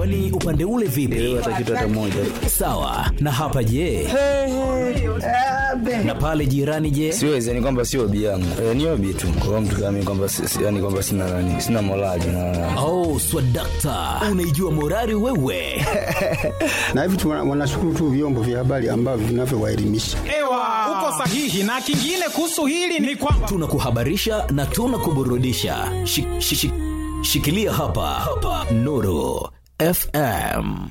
Kwani upande ule vipi? hata kitu hata moja Sawa. Na hapa je? Na pale jirani je? siwezi yani kwamba sio obi yangu e, ni obi tu kwa mtu kama mimi kwamba si- si- yani kwamba sina nani sina morali na Oh, swadakta, unaijua morali wewe. na hivi tu wana- wanashukuru tu vyombo vya habari ambavyo vinavyowaelimisha. Ewa, uko sahihi. Na kingine kuhusu hili ni kwamba Tunakuhabarisha na tunakuburudisha. Shi, shi, shi, shikilia hapa, hapa. Nuru FM.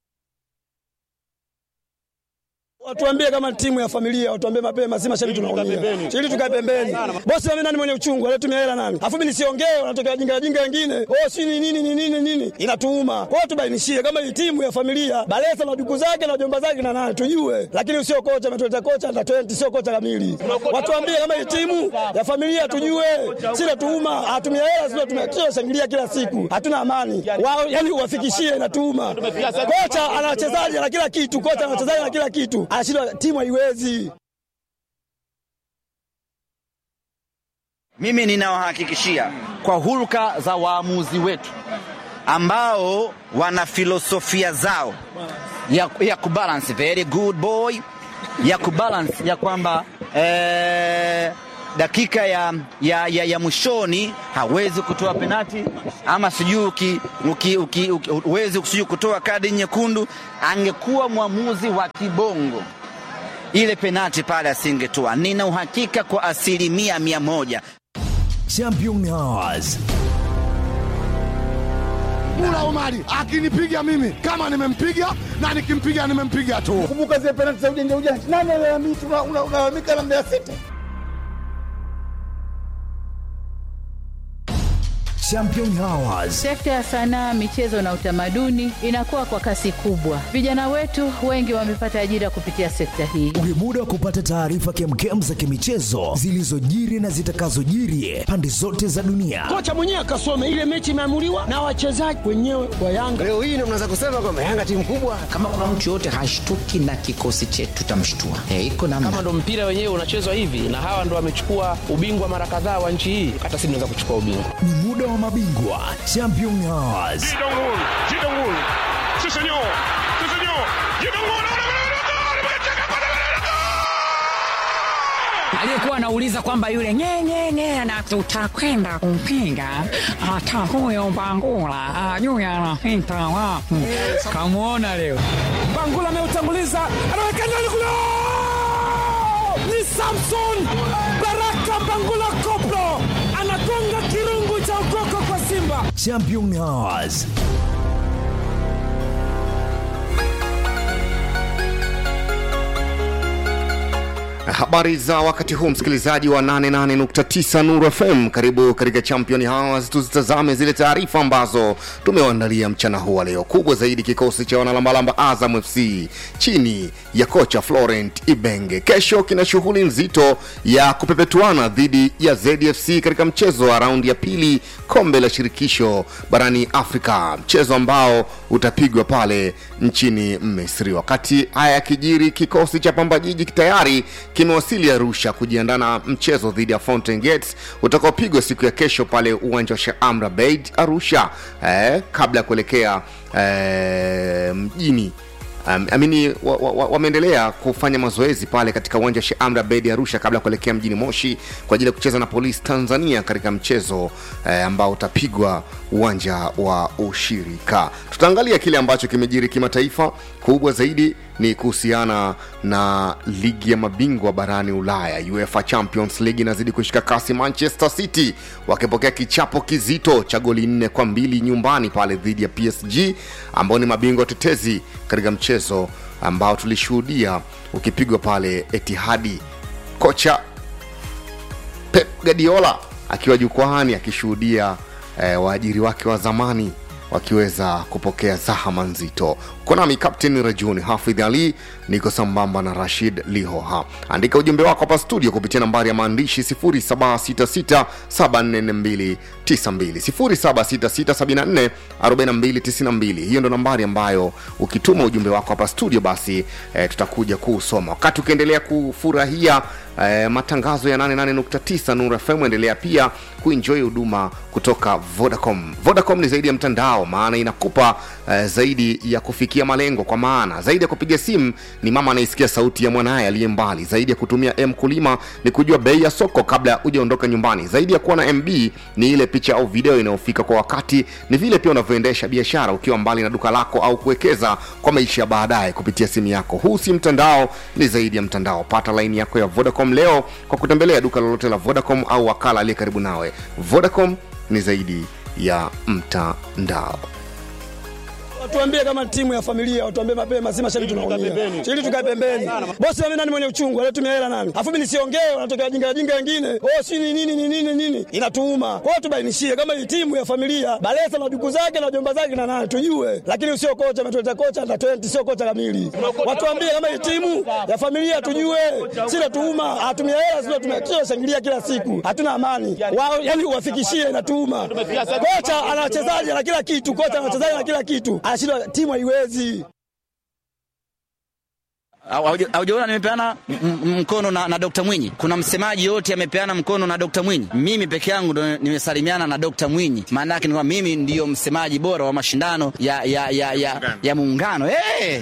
Watuambie kama timu ya familia, watuambie mapema, si mashabiki tunaumia. Ili tukae pembeni. Bosi mimi nani mwenye uchungu, alitumia hela nani? Alafu mimi nisiongee, wanatokea wajinga wajinga wengine. Oh, si ni nini ni nini nini? Inatuuma. Kwa hiyo tubainishie kama hii timu ya familia, Balesa na duku zake na jomba zake na nani tujue. Lakini usio kocha ametuleta kocha na 20 sio kocha kamili. Watuambie kama hii timu ya familia tujue. Sina tuuma, hatumia hela sio tumia kila shangilia kila siku. Hatuna amani. Wao yani uwafikishie inatuuma. Kocha ana wachezaji na kila kitu, kocha ana wachezaji na kila kitu. Anashindwa timu haiwezi. Mimi ninawahakikishia kwa hulka za waamuzi wetu ambao wana filosofia zao ya, ya kubalance very good boy ya kubalance ya kwamba eh, dakika ya, ya, ya, ya mwishoni hawezi kutoa penati ama sijui uki- uki- uki- uki- huwezi sijui kutoa kadi nyekundu. Angekuwa mwamuzi wa kibongo ile penati pale asingetoa. Nina uhakika kwa asilimia mia moja. Champion Hours. Mula Omari akinipiga mimi kama nimempiga na nikimpiga nimempiga tu. Kumbuka zile penalti za ujanja ujanja, nani alalamika? Unalalamika na Mbeya City. Champion Hours. Sekta ya sanaa, michezo na utamaduni inakuwa kwa kasi kubwa. Vijana wetu wengi wamepata ajira kupitia sekta hii. Ni muda wa kupata taarifa kemkem za kimichezo zilizojiri na zitakazojiri pande zote za dunia. Kocha mwenyewe akasome ile mechi imeamuliwa na wachezaji wenyewe wa Yanga. Leo hii ndio mnaweza kusema kwamba Yanga timu kubwa. kama kuna mtu yoyote hashtuki na kikosi chetu tutamshtua. Eh, iko namna. kama ndo mpira wenyewe unachezwa hivi na hawa ndo wamechukua ubingwa mara kadhaa wa nchi hii hata sisi tunaweza kuchukua ubingwa Ni muda wa mabingwa Champion Hours. aliyekuwa anauliza kwamba yule nyenyenye na tutakwenda kumpinga hata huyo Bangula ajui anapita wapi. Kamwona leo Bangula ameutanguliza, anaweka ndani kule, ni Samson Baraka Bangula Koplo anagonga kirungu cha ukoko kwa Simba. Champion Hours. Habari za wakati huu msikilizaji wa 88.9 Nuru FM, karibu katika Champion Hours. Tuzitazame zile taarifa ambazo tumewaandalia mchana huu wa leo. Kubwa zaidi, kikosi cha wanalambalamba Azam FC chini ya kocha Florent Ibenge kesho kina shughuli nzito ya kupepetuana dhidi ya ZFC katika mchezo wa raundi ya pili kombe la shirikisho barani Afrika, mchezo ambao utapigwa pale nchini Misri. Wakati haya yakijiri, kikosi cha Pamba Jiji tayari kimewasili Arusha kujiandaa na mchezo dhidi ya Fountain Gates utakaopigwa siku ya kesho pale uwanja wa Sheikh Amri Abeid Arusha, eh, kabla ya kuelekea eh, mjini Um, amini wameendelea wa, wa wameendelea kufanya mazoezi pale katika uwanja wa Sheikh Amri Abeid Arusha kabla ya kuelekea mjini Moshi kwa ajili ya kucheza na Polisi Tanzania katika mchezo eh, ambao utapigwa uwanja wa ushirika. Tutaangalia kile ambacho kimejiri kimataifa. Kubwa zaidi ni kuhusiana na ligi ya mabingwa barani Ulaya, UEFA Champions League inazidi kushika kasi, Manchester City wakipokea kichapo kizito cha goli nne kwa mbili nyumbani pale dhidi ya PSG ambao ni mabingwa tetezi katika mchezo ambao tulishuhudia ukipigwa pale Etihadi. Kocha Pep Guardiola akiwa jukwaani akishuhudia eh, waajiri wake wa zamani wakiweza kupokea zahama nzito. Uko nami Captain Rajuni Hafidh Ali, niko sambamba na Rashid Lihoha. Andika ujumbe wako hapa studio kupitia nambari ya maandishi 0766744292 0766744292. Hiyo ndo nambari ambayo ukituma ujumbe wako hapa studio, basi eh, tutakuja kuusoma wakati ukiendelea kufurahia eh, matangazo ya 88.9 Nuru FM. Endelea pia kuenjoy huduma kutoka Vodacom. Vodacom ni zaidi ya mtandao, maana inakupa eh, zaidi ya kufikia malengo, kwa maana zaidi ya kupiga simu ni mama anaisikia sauti ya mwanaye aliye mbali, zaidi ya kutumia M kulima ni kujua bei ya soko kabla ya hujaondoka nyumbani, zaidi ya kuwa na MB ni ile picha au video inayofika kwa wakati, ni vile pia unavyoendesha biashara ukiwa mbali na duka lako au kuwekeza kwa maisha ya baadaye kupitia simu yako. Huu si mtandao, ni zaidi ya mtandao. Pata laini yako ya Vodacom leo kwa kutembelea duka lolote la Vodacom au wakala aliye karibu nawe. Vodacom ni zaidi ya mtandao. Watuambie kama timu ya familia, watuambie mapema, si mashabiki tunaumia. Ili tukae pembeni. Bosi mimi nani mwenye uchungu, anatumia hela nani? Afu mimi nisiongee, wanatokea jinga jinga wengine. Oh, si ni nini ni nini nini? Inatuuma. Kwa hiyo tubainishie kama hii timu ya familia, Balesa na duku zake na jomba zake na nani tujue. Lakini usio kocha ametuleta kocha under 20 sio kocha kamili. Watuambie kama hii timu ya familia tujue. Si natuuma, atumia hela sio tumekio shangilia kila siku. Hatuna amani. Wao yani uwafikishie inatuuma. Kocha ana wachezaji na kila kitu, kocha ana wachezaji na kila kitu. Anashindwa timu haiwezi. Haujaona nimepeana m- m- mkono na, na Dr. Mwinyi. Kuna msemaji yote amepeana mkono na Dr. Mwinyi. Mimi peke yangu ndo nimesalimiana na Dr. Mwinyi. Maana yake ni kwamba mimi ndiyo msemaji bora wa mashindano ya ya ya ya, ya muungano. Hey!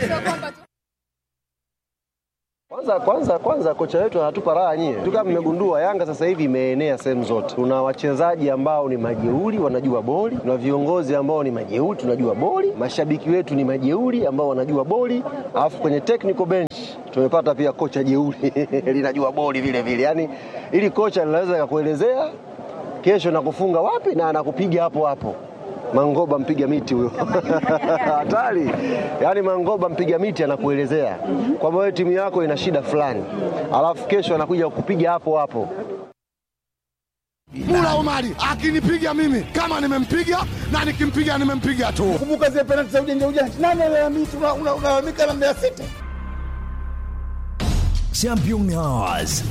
Kwanza kwanza kwanza kocha wetu anatupa raha nyie. Tu kama mmegundua Yanga sasa hivi imeenea sehemu zote. Tuna wachezaji ambao ni majeuri wanajua boli, tuna viongozi ambao ni majeuri tunajua boli, mashabiki wetu ni majeuri ambao wanajua boli, alafu kwenye technical bench tumepata pia kocha jeuri linajua boli vile vile. Yaani ili kocha linaweza kakuelezea kesho nakufunga wapi na anakupiga hapo hapo. Mangoba mpiga miti huyo hatari. Yaani Mangoba mpiga miti anakuelezea kwamba wewe timu yako ina shida fulani, alafu kesho anakuja kukupiga hapo hapo. Mula Omari akinipiga mimi kama nimempiga na nikimpiga nimempiga tu. Kumbuka zile penalti za ujanja ujanja, nani alalamika? Unalalamika na Mbeya City. Champion Hours.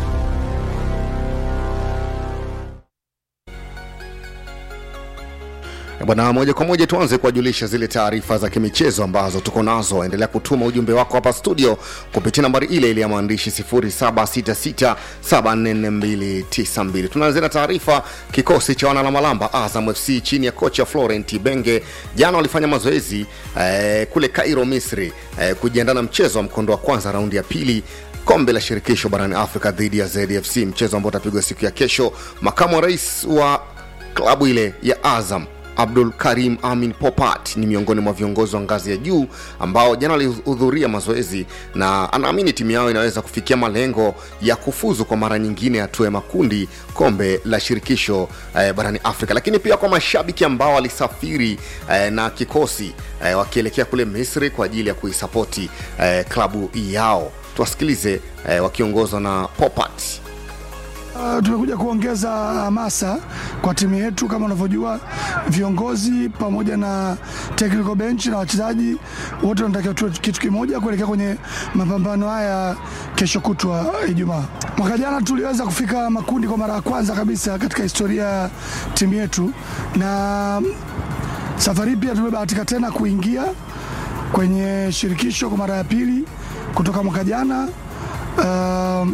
Bwana, moja kwa moja tuanze kuwajulisha zile taarifa za kimichezo ambazo tuko nazo. Endelea kutuma ujumbe wako hapa studio kupitia nambari ile ile ya maandishi 0766744292. Tunaanzia na taarifa. Kikosi cha wanalamalamba Azam FC chini ya kocha Florent Benge jana walifanya mazoezi eh, kule Cairo, Misri eh, kujiandaa na mchezo wa mkondo wa kwanza raundi ya pili kombe la shirikisho barani Afrika dhidi ya ZFC, mchezo ambao utapigwa siku ya kesho. Makamu wa rais wa klabu ile ya Azam Abdul Karim Amin Popat ni miongoni mwa viongozi wa ngazi ya juu ambao jana walihudhuria mazoezi na anaamini timu yao inaweza kufikia malengo ya kufuzu kwa mara nyingine hatua ya makundi kombe la shirikisho eh, barani Afrika. Lakini pia kwa mashabiki ambao walisafiri eh, na kikosi eh, wakielekea kule Misri kwa ajili ya kuisapoti eh, klabu yao, tuwasikilize eh, wakiongozwa na Popat. Uh, tumekuja kuongeza hamasa kwa timu yetu. Kama unavyojua, viongozi pamoja na technical bench na wachezaji wote wanatakiwa tuwe kitu kimoja kuelekea kwenye mapambano haya kesho kutwa Ijumaa. Mwaka jana tuliweza kufika makundi kwa mara ya kwanza kabisa katika historia ya timu yetu, na safari hii pia tumebahatika tena kuingia kwenye shirikisho kwa mara ya pili kutoka mwaka jana. Um,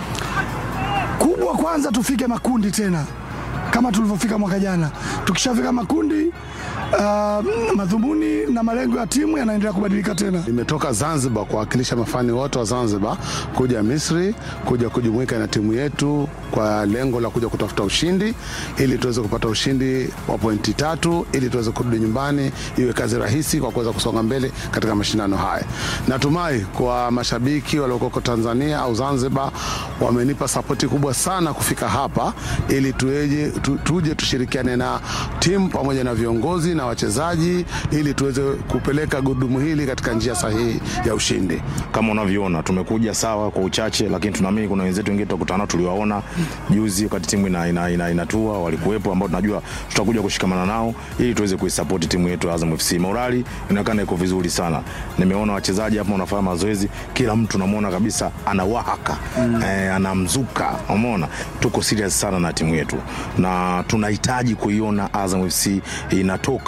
kubwa kwanza tufike makundi tena kama tulivyofika mwaka jana. Tukishafika makundi uh, madhumuni na malengo ya timu yanaendelea kubadilika tena. Nimetoka Zanzibar kuwakilisha mafani wote wa Zanzibar kuja Misri kuja kujumuika na timu yetu kwa lengo la kuja kutafuta ushindi ili tuweze kupata ushindi wa pointi tatu ili tuweze kurudi nyumbani, iwe kazi rahisi kwa kuweza kusonga mbele katika mashindano haya. Natumai kwa mashabiki waliokoko Tanzania au Zanzibar wamenipa sapoti kubwa sana kufika hapa ili tueje, tu, tuje tushirikiane na timu pamoja na viongozi na wachezaji ili tuweze kupeleka gurudumu hili katika njia sahihi ya ushindi. Kama unavyoona tumekuja sawa kwa uchache, lakini tunaamini kuna wenzetu wengine tutakutana nao, tuliwaona juzi wakati timu ina, ina, ina, inatua walikuwepo, ambao tunajua tutakuja kushikamana nao ili tuweze kuisapoti timu yetu ya Azam FC. Morali inaonekana iko vizuri sana. Nimeona wachezaji hapa wanafanya mazoezi, kila mtu namuona kabisa ana wahaka mm. eh, anamzuka. Umeona, tuko serious sana na timu yetu na tunahitaji kuiona Azam FC inatoka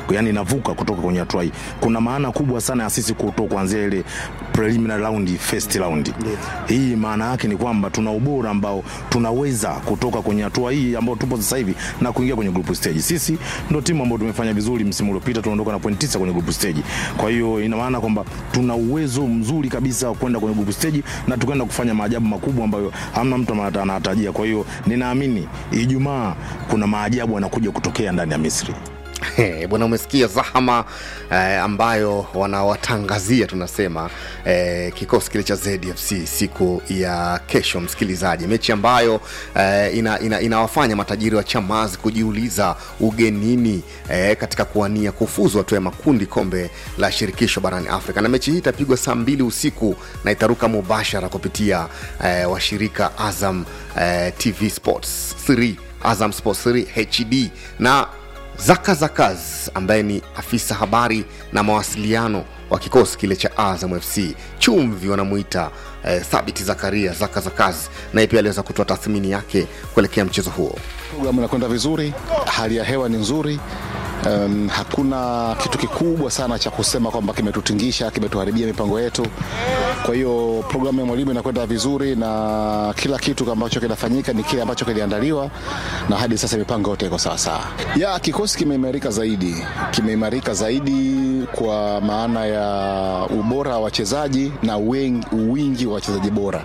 yani inavuka kutoka kwenye hatua hii. Kuna maana kubwa sana ya sisi kutoka kuanzia ile preliminary round, first round. Hii maana yake ni kwamba tuna ubora ambao tunaweza kutoka kwenye hatua hii ambao tupo sasa hivi na kuingia kwenye group stage. Sisi ndio timu ambayo tumefanya vizuri msimu uliopita, tunaondoka na point tisa kwenye group stage. Kwa hiyo ina maana kwamba tuna uwezo mzuri kabisa wa kwenda kwenye group stage na tukaenda kufanya maajabu makubwa ambayo hamna mtu anata- anatarajia. Kwa hiyo ninaamini Ijumaa kuna maajabu yanakuja kutokea ndani ya Misri. He, bwana umesikia zahama eh, ambayo wanawatangazia tunasema eh, kikosi kile cha ZFC siku ya kesho msikilizaji mechi ambayo eh, ina, ina, inawafanya matajiri wa chamazi kujiuliza ugenini eh, katika kuwania kufuzu hatua ya makundi kombe la shirikisho barani afrika na mechi hii itapigwa saa mbili usiku na itaruka mubashara kupitia eh, washirika azam eh, tv sports 3 azam sports 3 hd na Zaka Zakaz ambaye ni afisa habari na mawasiliano wa kikosi kile cha Azam FC, chumvi wanamuita eh, Thabiti Zakaria Zaka Zakaz, naye pia aliweza kutoa tathmini yake kuelekea mchezo huo. Programu inakwenda vizuri, hali ya hewa ni nzuri. Um, hakuna kitu kikubwa sana cha kusema kwamba kimetutingisha, kimetuharibia mipango yetu. Kwa hiyo programu ya mwalimu inakwenda vizuri na kila kitu ambacho kinafanyika ni kile ambacho kiliandaliwa, na hadi sasa mipango yote iko sawasawa. Ya kikosi kimeimarika zaidi, kimeimarika zaidi kwa maana ya ubora wa wachezaji na wengi, wingi wa wachezaji bora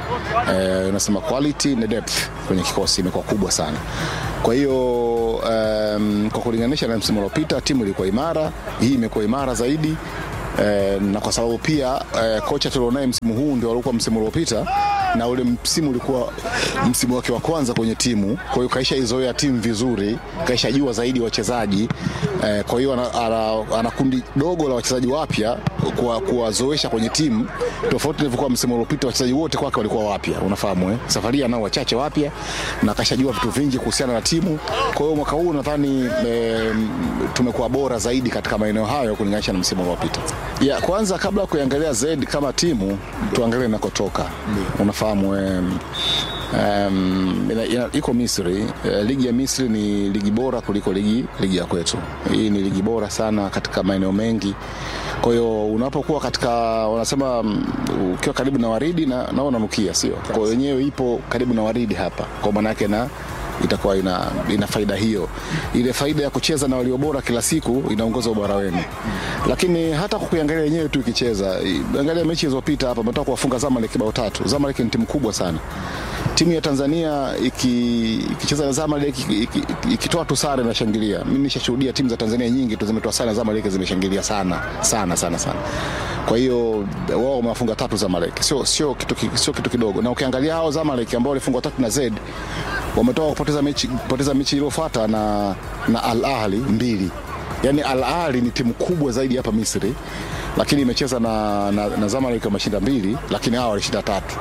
eh, unasema quality na depth kwenye kikosi imekuwa kubwa sana. Kwa hiyo um, kwa kulinganisha na msimu uliopita timu ilikuwa imara, hii imekuwa imara zaidi eh, na kwa sababu pia eh, kocha tulionaye msimu huu ndio alikuwa msimu uliopita na ule msimu ulikuwa msimu wake wa kwanza kwenye timu, kwa hiyo kaisha izoea timu vizuri, kaisha jua zaidi wachezaji eh, kwa hiyo ana, ana, ana kundi dogo la wachezaji wapya kuwa- kuwazoesha kwenye timu, tofauti na ilivyokuwa msimu uliopita, wachezaji wote kwake walikuwa wapya, unafahamu eh? Safari hii anao wachache wapya na kashajua vitu vingi kuhusiana na timu. Kwa hiyo mwaka huu nadhani eh, tumekuwa bora zaidi katika maeneo hayo kulinganisha na msimu uliopita. Ya kwanza, kabla ya kuiangalia zaidi kama timu, tuangalie inakotoka, unafahamu eh, Um, ina, ina, iko Misri. Uh, ligi ya Misri ni ligi bora kuliko ligi, ligi ya kwetu. Hii ni ligi bora sana katika maeneo mengi. Kwa hiyo unapokuwa katika wanasema mm, ukiwa karibu na waridi na, na unanukia, sio? Kwa hiyo yenyewe ipo karibu na waridi hapa, kwa maana yake na itakuwa ina, ina faida hiyo. Ile faida ya kucheza na walio bora kila siku inaongoza ubora wenu, lakini hata kwa kuiangalia yenyewe tu ikicheza, i- angalia mechi zilizopita hapa, umetoka kuwafunga Zamalek bao tatu. Zamalek ni timu kubwa sana timu ya Tanzania iki- ikicheza na Zamalek iki- iki- ikitoa tu sare nashangilia. Mimi nishashuhudia timu za Tanzania nyingi tu zimetoa sare na Zamalek zimeshangilia sana sana sana sana. Kwa hiyo wao wamewafunga tatu Zamalek, sio sio kitu ki- sio kitu kidogo. Na ukiangalia hao Zamalek ambao walifungwa tatu na Z wametoka kupoteza mechi kupoteza mechi iliyofuata na na Al Ahli mbili. Yaani Al Ahli ni timu kubwa zaidi hapa Misri, lakini imecheza na, na, na Zamalek wameshinda mbili, lakini hao walishinda tatu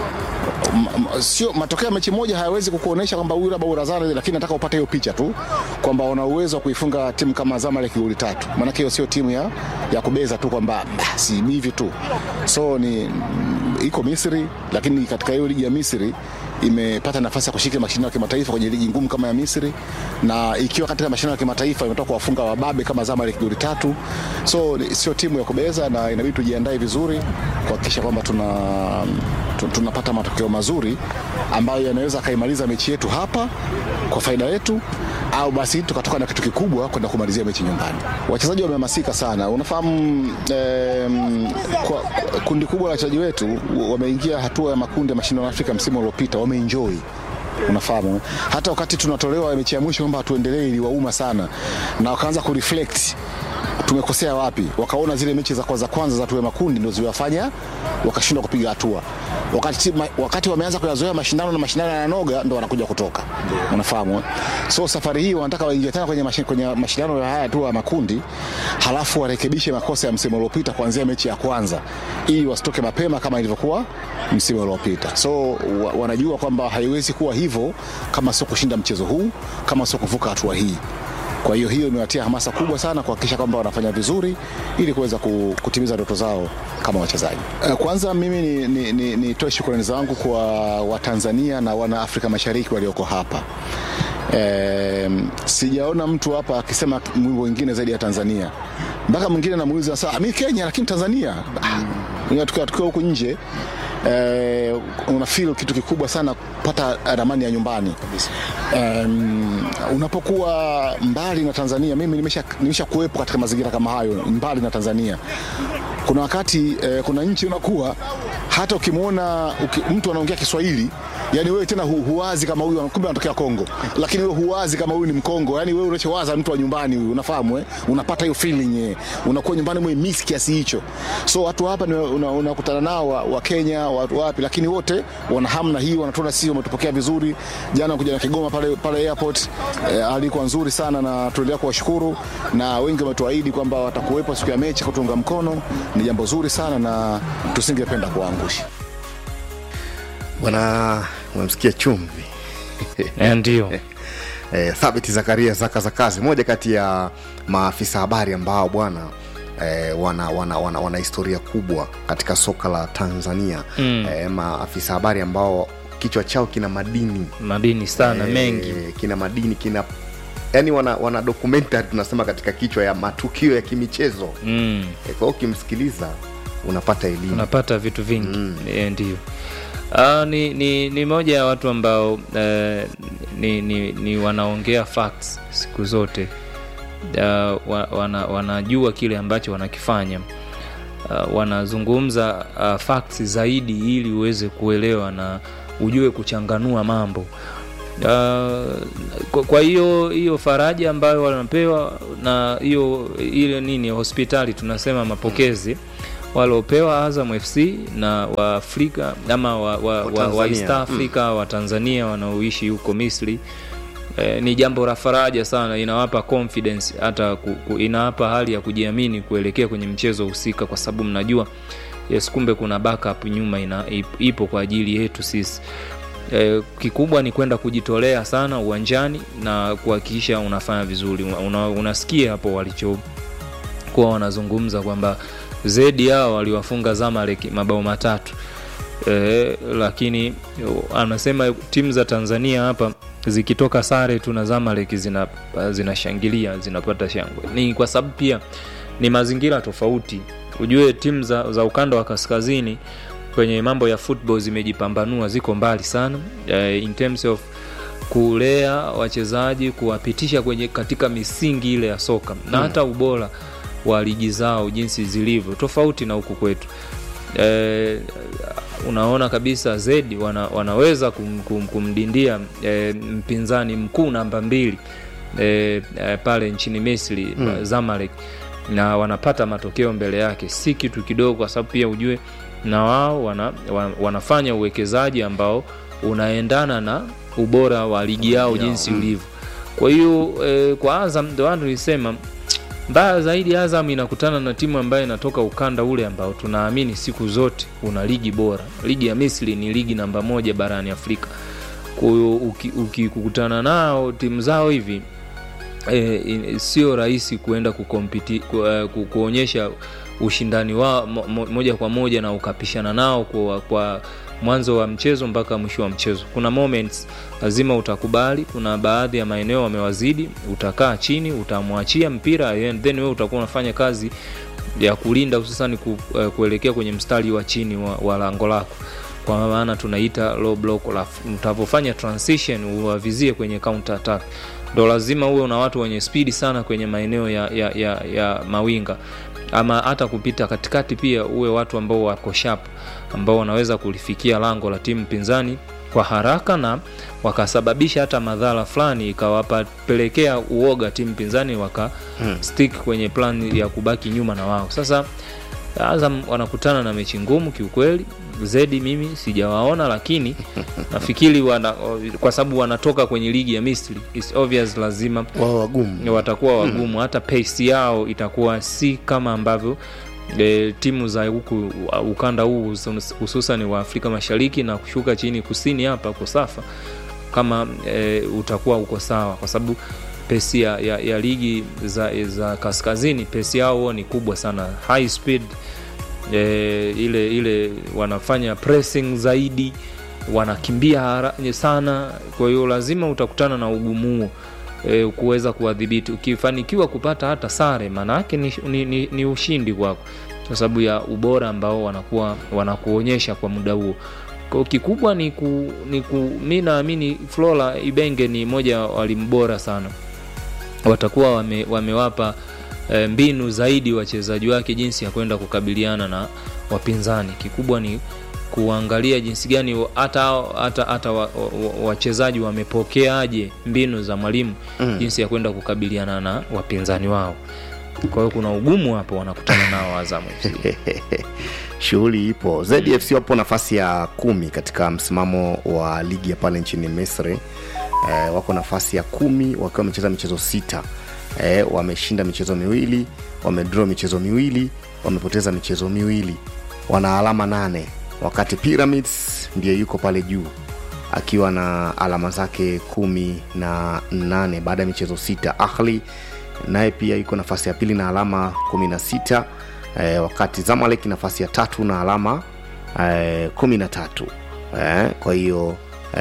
M- m- sio matokeo ya mechi moja hayawezi kukuonesha kwamba huyu labda urazana, lakini nataka upate hiyo picha tu kwamba una uwezo wa kuifunga timu kama Zamalek goli tatu. Maanake hiyo sio timu ya, ya kubeza tu kwamba basi ni hivi tu, so ni iko Misri, lakini katika hiyo ligi ya Misri imepata nafasi ya kushiriki mashindano ya kimataifa kwenye ligi ngumu kama ya Misri, na ikiwa katika mashindano ya kimataifa imetoka kuwafunga wababe kama Zamalek goli tatu. So ni- sio timu ya kubeza, na inabidi tujiandae vizuri kuhakikisha kwamba tuna tu- tunapata matokeo mazuri ambayo yanaweza akaimaliza mechi yetu hapa kwa faida yetu au basi tukatoka na kitu kikubwa kwenda kumalizia mechi nyumbani. Wachezaji wamehamasika sana, unafahamu em, kwa, kwa, kundi kubwa la wachezaji wetu wameingia hatua ya makundi ya mashindano ya Afrika msimu uliopita, wameenjoy unafahamu hata wakati tunatolewa mechi ya mwisho kwamba hatuendelee iliwauma sana na wakaanza kureflect tumekosea wapi wakaona zile mechi za kwanza kwanza za tuwe makundi ndio ziliwafanya wakashindwa kupiga hatua wakati, ma, wakati wameanza kuyazoea mashindano na mashindano yananoga ndo wanakuja kutoka unafahamu eh? so safari hii wanataka waingie tena kwenye, mashi, kwenye mashindano ya haya tu ya makundi halafu warekebishe makosa ya msimu uliopita kuanzia mechi ya kwanza ili wasitoke mapema kama ilivyokuwa msimu uliopita so wa, wanajua kwamba haiwezi kuwa hivyo kama sio kushinda mchezo huu kama sio kuvuka hatua hii kwa hiyo hiyo imewatia hamasa kubwa sana kuhakikisha kwamba wanafanya vizuri ili kuweza ku- kutimiza ndoto zao kama wachezaji. Eh, Kwanza mimi nitoe ni, ni, ni nitoe shukrani zangu kwa Watanzania na wana Afrika Mashariki walioko hapa. eh, sijaona mtu hapa akisema wimbo wengine zaidi ya Tanzania. Mpaka mwingine namuuliza sasa, mi Kenya lakini Tanzania Ah, tukiwa tukiwa huku nje eh, una feel kitu kikubwa sana kupata ramani ya nyumbani um, unapokuwa mbali na Tanzania. Mimi nimesha, nimesha kuwepo katika mazingira kama hayo mbali na Tanzania. Kuna wakati eh, kuna nchi unakuwa hata ukimwona uki, mtu anaongea Kiswahili yani wewe tena hu, huwazi kama huyu kumbe anatokea Kongo, lakini wewe huwazi kama huyu ni Mkongo. Yani wewe unachowaza mtu wa nyumbani huyu, unafahamu eh? Unapata hiyo feeling eh, unakuwa nyumbani mwe miss kiasi hicho. So watu hapa ni unakutana una unakutana nao wa, wa Kenya watu wapi, lakini wote wana hamna hii, wanatuona sisi, wametupokea vizuri. Jana kuja na Kigoma pale pale airport eh, alikuwa nzuri sana, na tuendelea kuwashukuru na wengi wametuahidi kwamba watakuwepo siku ya mechi kutunga mkono. Ni jambo zuri sana na tusingependa kuangusha. bwana umemsikia chumvi ndio eh, thabiti zakaria zaka za kazi moja kati ya maafisa habari ambao bwana eh, wana, wana, wana, wana historia kubwa katika soka la tanzania Mm. eh, maafisa habari ambao kichwa chao kina madini madini sana mengi kina madini kina yani wana, wana documentary tunasema katika kichwa ya matukio ya kimichezo mm. eh, kwa hiyo ukimsikiliza unapata elimu unapata vitu vingi mm. e, ndio Uh, ni, ni, ni moja ya watu ambao uh, ni, ni, ni wanaongea facts siku zote uh, wa, wana, wanajua kile ambacho wanakifanya uh, wanazungumza uh, facts zaidi ili uweze kuelewa na ujue kuchanganua mambo uh, kwa- kwa hiyo hiyo faraja ambayo wanapewa na hiyo ile nini hospitali tunasema mapokezi waliopewa Azam FC na Waafrika ama wa, wa, wa, wa Tanzania. East Africa mm. wa Tanzania wanaoishi huko Misri eh, ni jambo la faraja sana, inawapa confidence hata ku, ku, inawapa hali ya kujiamini kuelekea kwenye mchezo husika, kwa sababu mnajua yes, kumbe kuna backup nyuma ina, ip- ipo kwa ajili yetu sisi. Eh, kikubwa ni kwenda kujitolea sana uwanjani na kuhakikisha unafanya vizuri. Una, unasikia hapo walichokuwa wanazungumza kwamba zedi yao waliwafunga Zamalek mabao matatu e, lakini o, anasema timu za Tanzania hapa zikitoka sare tu na Zamalek zina zinashangilia zinapata shangwe. Ni kwa sababu pia ni mazingira tofauti. Ujue timu za, za ukanda wa kaskazini kwenye mambo ya football zimejipambanua, ziko mbali sana e, in terms of kulea wachezaji kuwapitisha kwenye katika misingi ile ya soka na Mm. hata ubora wa ligi zao jinsi zilivyo tofauti na huku kwetu e, unaona kabisa zedi wana, wanaweza kum, kum, kumdindia e, mpinzani mkuu namba mbili e, e, pale nchini misri Mm. mm. zamalek na wanapata matokeo mbele yake si kitu kidogo kwa sababu pia ujue na wao wana, wana, wanafanya uwekezaji ambao unaendana na ubora wa ligi yao jinsi mm. ulivyo kwa hiyo e, kwa azam ndo maana tulisema mbaya zaidi azam inakutana na timu ambayo inatoka ukanda ule ambao tunaamini siku zote una ligi bora ligi ya misri ni ligi namba moja barani afrika kwa hiyo uki- ukikutana nao timu zao hivi e, in- sio rahisi kuenda kukompiti, ku, eh, ku, kuonyesha ushindani wao mo, mo, moja kwa moja na ukapishana nao kwa, kwa mwanzo wa mchezo mpaka mwisho wa mchezo kuna moments lazima utakubali kuna baadhi ya maeneo wamewazidi utakaa chini utamwachia mpira and then wewe utakuwa unafanya kazi ya kulinda hususani ku, eh, kuelekea kwenye mstari wa chini wa, wa lango lako kwa maana tunaita low block alafu utavofanya transition uwavizie kwenye counter attack ndo lazima uwe una watu wenye spidi sana kwenye maeneo ya, ya, ya, ya mawinga ama hata kupita katikati pia uwe watu ambao wako sharp ambao wanaweza kulifikia lango la timu pinzani kwa haraka na wakasababisha hata madhara fulani ikawapelekea uoga timu pinzani waka Hmm. stick kwenye plan ya kubaki nyuma na wao sasa azam wanakutana na mechi ngumu kiukweli zedi mimi sijawaona lakini nafikiri wana, kwa sababu wanatoka kwenye ligi ya misri It's obvious lazima wao wagumu watakuwa wagumu hata pace yao itakuwa si kama ambavyo e, timu za huku ukanda huu husus- hususan wa afrika mashariki na kushuka chini kusini hapa kosafa kama e, utakuwa uko sawa kwa sababu pesi ya, ya, ya ligi za, za kaskazini pesi yao huwa ni kubwa sana high speed e, ile ile wanafanya pressing zaidi wanakimbia hara, sana kwa hiyo lazima utakutana na ugumu huo e, kuweza kuwadhibiti ukifanikiwa kupata hata sare maana yake ni, ni, ni, ni ushindi kwako kwa sababu ya ubora ambao wanakuwa wanakuonyesha kwa muda huo kwa kikubwa ni ku, ni ku, mi naamini Flora Ibenge ni moja wa walimu bora sana watakuwa wame, wamewapa e, mbinu zaidi wachezaji wake jinsi ya kwenda kukabiliana na wapinzani kikubwa ni kuangalia jinsi gani hata hata hata wachezaji wa, wa, wamepokeaje mbinu za mwalimu mm. jinsi ya kwenda kukabiliana na wapinzani wao kwa hiyo kuna ugumu hapo wanakutana nao Azam FC shughuli ipo ZFC wapo nafasi ya kumi katika msimamo wa ligi ya pale nchini Misri e, wako nafasi ya kumi wakiwa wamecheza michezo sita e, wameshinda michezo miwili wamedraw michezo miwili wamepoteza michezo miwili wana alama nane wakati Pyramids ndiye yuko pale juu akiwa na alama zake kumi na nane baada ya michezo sita ahli naye pia yuko nafasi ya pili na alama kumi na sita e, wakati zamalek nafasi ya tatu na alama e, kumi na tatu e, kwa hiyo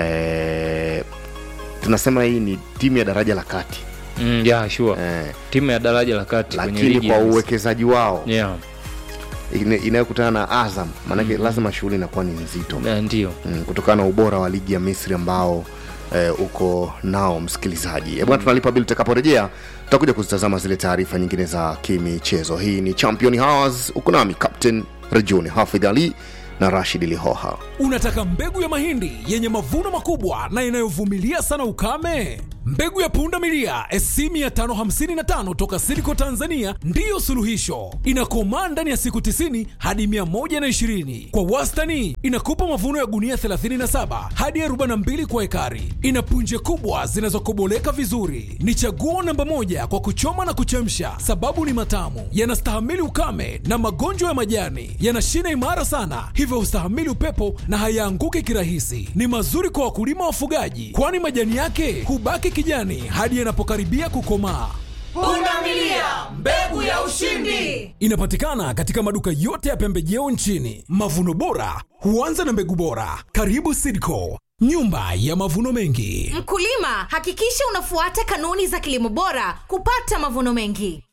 e, tunasema hii ni timu ya daraja la kati mm, yeah, sure. e, timu ya daraja la kati lakini kwa uwekezaji wao yeah inayokutana na azam maanake mm-hmm. lazima shughuli inakuwa ni nzito ndio mm, kutokana na ubora wa ligi ya misri ambao eh, uko nao msikilizaji mm. bwana tunalipa bili tutakaporejea tutakuja kuzitazama zile taarifa nyingine za kimichezo hii ni champion hours uko nami captain rejuni hafidh ali na rashid lihoha unataka mbegu ya mahindi yenye mavuno makubwa na inayovumilia sana ukame mbegu ya punda milia sc 555 toka silico tanzania ndiyo suluhisho inakomaa ndani ya siku 90 hadi 120 kwa wastani inakupa mavuno ya gunia 37 hadi 42 kwa ekari ina punje kubwa zinazokoboleka vizuri ni chaguo namba moja kwa kuchoma na kuchemsha sababu ni matamu yanastahimili ukame na magonjwa ya majani yana shina imara sana hivyo hustahimili upepo na hayaanguki kirahisi ni mazuri kwa wakulima wafugaji kwani majani yake hubaki kijani hadi yanapokaribia kukomaa pundamilia mbegu ya ushindi inapatikana katika maduka yote ya pembejeo nchini mavuno bora huanza na mbegu bora karibu sidco nyumba ya mavuno mengi mkulima hakikisha unafuata kanuni za kilimo bora kupata mavuno mengi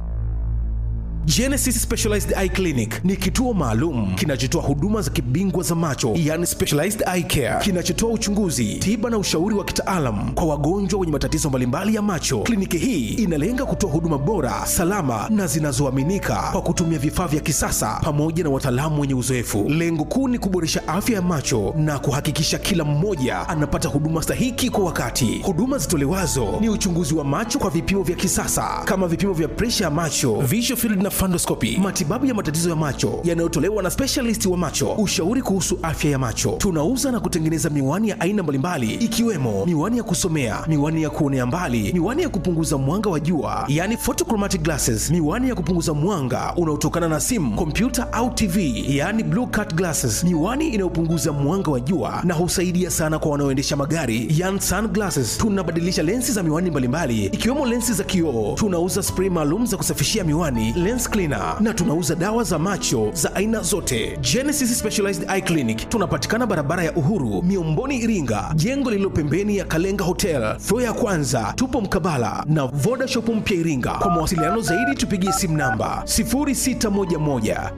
Genesis Specialized Eye Clinic ni kituo maalum kinachotoa huduma za kibingwa za macho, yani specialized eye care, kinachotoa uchunguzi, tiba na ushauri wa kitaalam kwa wagonjwa wenye matatizo mbalimbali ya macho. Kliniki hii inalenga kutoa huduma bora, salama na zinazoaminika kwa kutumia vifaa vya kisasa pamoja na wataalamu wenye uzoefu. Lengo kuu ni kuboresha afya ya macho na kuhakikisha kila mmoja anapata huduma stahiki kwa wakati. Huduma zitolewazo ni uchunguzi wa macho kwa vipimo vya kisasa kama vipimo vya presha ya macho, visual field na fundoscopy, matibabu ya matatizo ya macho yanayotolewa na specialist wa macho, ushauri kuhusu afya ya macho. Tunauza na kutengeneza miwani ya aina mbalimbali ikiwemo miwani ya kusomea, miwani ya kuonea mbali, miwani ya kupunguza mwanga wa jua, yani photochromatic glasses, miwani ya kupunguza mwanga unaotokana na simu, kompyuta au TV, yani blue cut glasses, miwani inayopunguza mwanga wa jua na husaidia sana kwa wanaoendesha magari, yani sunglasses. Tunabadilisha lensi za miwani mbalimbali ikiwemo lensi za kioo. Tunauza spray maalum za kusafishia miwani, lens cleaner na tunauza dawa za macho za aina zote. Genesis Specialized Eye Clinic tunapatikana barabara ya Uhuru, Miomboni, Iringa, jengo lililo pembeni ya Kalenga Hotel, floor ya kwanza. Tupo mkabala na Voda Shop mpya Iringa. Kwa mawasiliano zaidi tupigie simu namba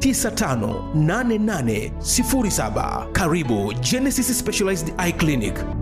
0611958807. Karibu Genesis Specialized Eye Clinic.